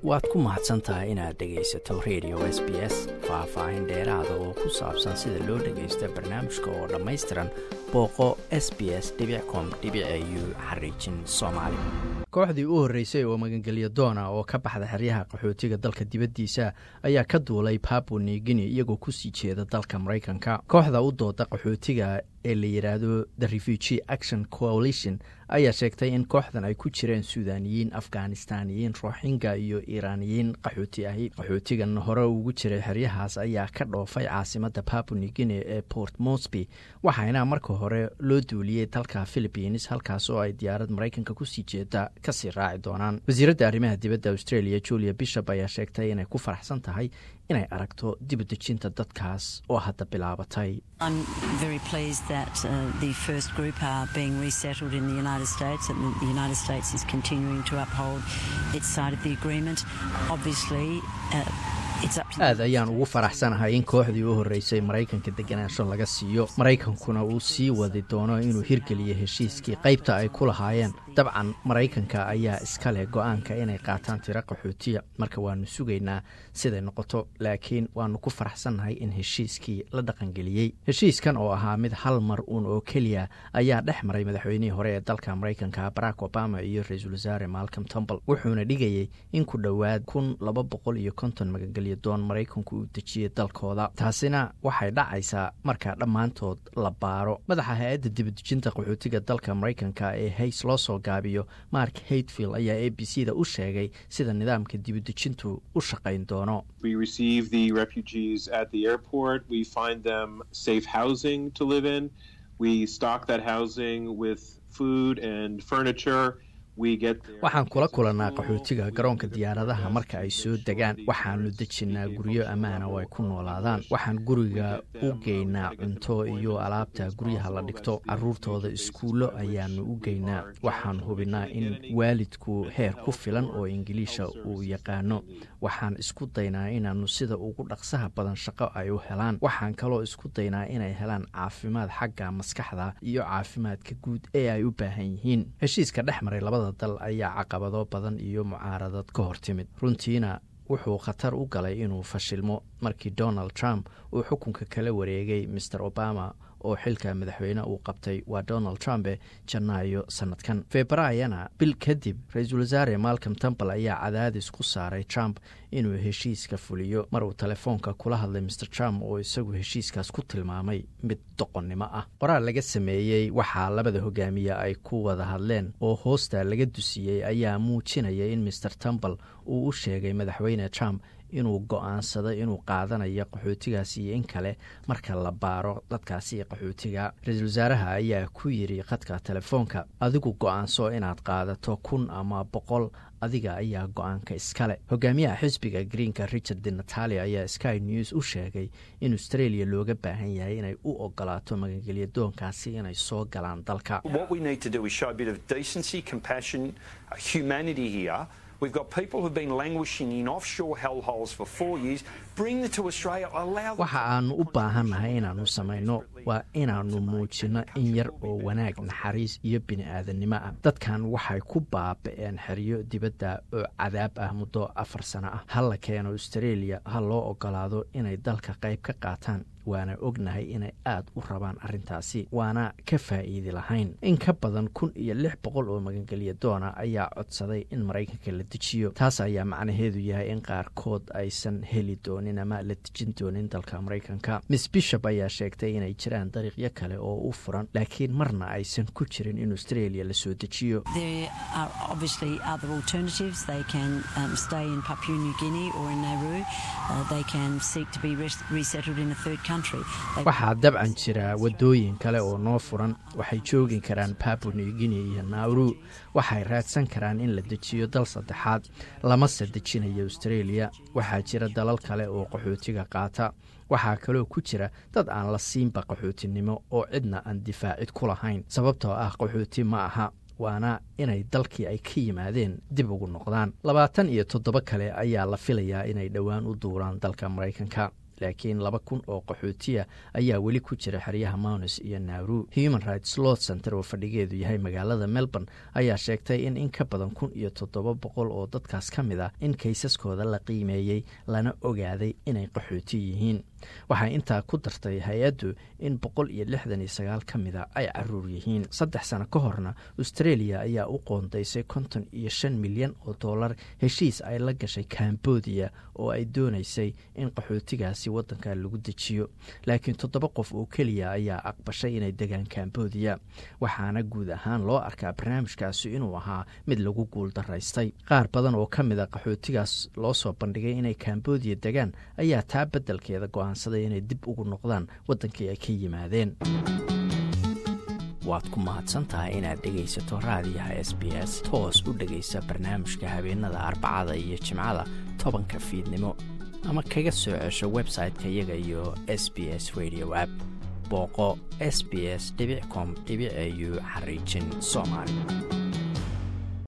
waad ku mahadsan tahay inaad dhegaysato radio s b s faah-faahin dheeraada oo ku saabsan sida loo dhagaysto barnaamijka oo dhammaystiran booqo s b s com u xariijin soomaali kooxdii u horreysay oo magangelya doona oo ka baxda xeryaha qaxootiga dalka dibaddiisa ayaa ka duulay papu nigini iyagoo kusii jeeda dalka maraykanka kooxda u dooda qaxootiga ee la yidhaahdo the refugee action coalition ayaa sheegtay in kooxdan ay ku jireen suudaniyiin afghanistaaniyiin roxinga iyo iiraaniyiin qaxooti ahi qaxootigan hore ugu jiray xeryahaas ayaa ka dhoofay caasimadda papu nigini ee port mosby waxaana marka hore loo duuliyey dalka philibiins halkaas oo ay diyaarad maraykanka kusii jeeda kasii raaci doonaan wasiiradda arrimaha dibadda australia julia bishop ayaa sheegtay inay ku faraxsan tahay inay aragto dibudejinta dadkaas oo hadda bilaabatay aad ayaan ugu faraxsanahay in kooxdii u horreysay maraykanka deganaansho laga siiyo maraykankuna uu sii wadi doono inuu hirgeliyo heshiiskii qaybta ay ku lahaayeen dabcan maraykanka ayaa iska leh go-aanka inay qaataan tiro qaxootiya marka waanu sugaynaa siday noqoto laakiin waanu ku faraxsannahay in heshiiskii la dhaqangeliyey heshiiskan oo ahaa mid hal mar uun oo keliya ayaa dhex maray madaxweynihii hore ee dalka maraykanka barack obama iyo ra-iisul wasaare malcom tumbal wuxuuna dhigayey in ku dhowaad kun laba boqol iyo konton magangelya doon maraykanku uu dejiyey dalkooda taasina waxay dhacaysaa marka dhammaantood la baaro madaxa hay-adda dibadejinta qaxootiga dalka maraykanka ee hays loo soo gaabiyo mark hatefield ayaa a b c da u sheegay sida nidaamka dibadejintu u shaqayn doono waxaan kula kulannaa qaxootiga garoonka diyaaradaha marka ay soo degaan waxaanu dejinnaa guryo ammaana oo ay ku noolaadaan waxaan guriga u geynaa cunto iyo alaabta guryaha la dhigto caruurtooda iskuullo ayaanu u geynaa waxaan hubinnaa in waalidku heer ku filan oo ingiliisha uu yaqaano waxaan isku daynaa inaannu sida ugu dhaqsaha badan shaqo ay u helaan waxaan kaloo isku daynaa inay helaan caafimaad xagga maskaxda iyo caafimaadka guud ee ay u baahan yihiin heshiiska dhex maray labada dal ayaa caqabado badan iyo mucaaradad ka hor timid runtiina wuxuu khatar u galay inuu fashilmo markii donald trump uu xukunka kala wareegay maer obama oo xilka madaxweyne uu qabtay waa donald trumpe janaayo sanadkan februaryana bil kadib ra-iisul wasaare malcom tumbal ayaa cadaadis ku saaray trump inuu heshiiska fuliyo mar uu telefoonka kula hadlay maer trump oo isagu heshiiskaas ku tilmaamay mid doqonnimo ah qoraal laga sameeyey waxaa labada hogaamiye ay ku wada hadleen oo hoosta laga dusiyey ayaa muujinaya in maer tumbal uu u sheegay madaxweyne trump inuu go-aansaday inuu qaadanayo qaxootigaas iyo in kale marka la baaro dadkaasi qaxootiga ra-iisul wasaaraha ayaa ku yidhi khadka telefoonka adigu go-aanso inaad qaadato kun ama boqol adiga ayaa go-aanka iskale hogaamiyaha xisbiga greenka richard de natalia ayaa sky news u sheegay in australia looga baahan yahay inay u ogolaato magangelya doonkaasi inay soo galaan dalka waxa aanu u baahannahay inaannu samayno waa inaannu muujinno in yar oo wanaag naxariis iyo bini-aadannimo ah dadkan waxay ku baaba-een xeryo dibadda oo cadaab ah muddo afar sano ah ha la keeno australia ha loo ogolaado inay dalka qayb ka qaataan waana ognahay inay aad u rabaan arrintaasi waana ka faa'iidi lahayn in ka badan kun iyo lix boqol oo magangelya doona ayaa codsaday in maraykanka la dejiyo taas ayaa macnaheedu yahay in qaarkood aysan heli doonin ama la dejin doonin dalka maraykanka miss bishop ayaa sheegtay inay jiraan dariiqyo kale oo u furan laakiin marna aysan ku jirin in australia la soo dejiyo waxaa dabcan jira wadooyin kale oo noo furan waxay joogi karaan papu nigini iyo nauru waxay raadsan karaan in la dejiyo dal saddexaad lamase dejinayo australia waxaa jira dalal kale oo qaxootiga qaata waxaa kaloo ku jira dad aan la siinba qaxootinimo oo cidna aan difaacid ku lahayn sababtoo ah qaxooti ma aha waana inay dalkii ay ka yimaadeen dib ugu noqdaan labaatan iyo toddoba kale ayaa la filayaa inay dhowaan u duuraan dalka maraykanka laakiin laba kun oo qaxootiya ayaa weli ku jira xeryaha mounis iyo naaru human rights law center oo fadhigeedu yahay magaalada melbourne ayaa sheegtay in in ka badan kun iyo toddoba boqol oo dadkaas ka mid ah in kaysaskooda la qiimeeyey lana ogaaday inay qaxooti yihiin waxay intaa ku dartay hay-addu in boqol iyo lixdan iyo sagaal ka mida ay caruur yihiin saddex sano ka horna australia ayaa u qoondaysay konton iyo shan milyan oo dollar heshiis ay la gashay cambodia oo ay doonaysay in qaxootigaasi waddanka lagu dejiyo laakiin toddoba qof oo keliya ayaa aqbashay inay degaan cambodia waxaana guud ahaan loo arkaa barnaamijkaasi inuu ahaa mid lagu guul daraystay qaar badan oo ka mid a qaxootigaas loo soo bandhigay inay cambodia degaan ayaa taa beddelkeeda go-aansaday inay dib ugu noqdaan waddankii ay ka yimaadeen waad ku mahadsantahay inaad dhegaysato raadiyaha s b s toos u dhegaysa barnaamijka habeenada arbacada iyo jimcada tobanka fiidnimo ama kaga soo cesho website-ka iyaga iyo s b s radio app booqo s b s com au xariijin soomaali